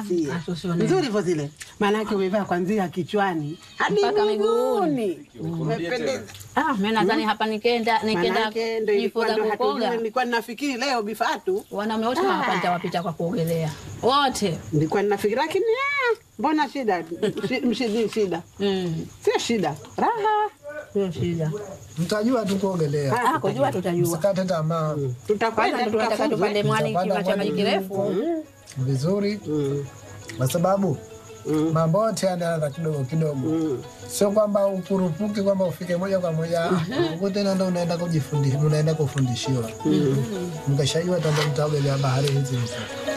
sie Asusione. nzuri hivyo zile, maanake umevaa kwanzia kichwani hadi Mpaka miguuni, umependeza. Ah, mimi nadhani hapa nikenda nikenda Maanake ndo ilikuwa jifunza ndo hatujui, kukoga. nilikuwa ninafikiri leo bifatu, Wanaume wote hapa nitawapita kwa kuogelea. Wote. nilikuwa ninafikiri, lakini ah, mbona shida Shi- mshidi shida, Mm. sio shida, raha Sio shida. Mtajua tu kuogelea, Ah, kujua tutajua. msikate tamaa. tutakwenda Kwanza tunataka tukafunzwe. tupande mwani kima cha maji kirefu. vizuri, Mm, kwa sababu mm, mambo yote yanaanza kidogo kidogo, mm. sio kwamba ukurupuki kwamba ufike moja kwa moja huko tena ndo unaenda kujifundisha, unaenda kufundishiwa. Mkishajua tanda mtaogelea bahari hizi hizi.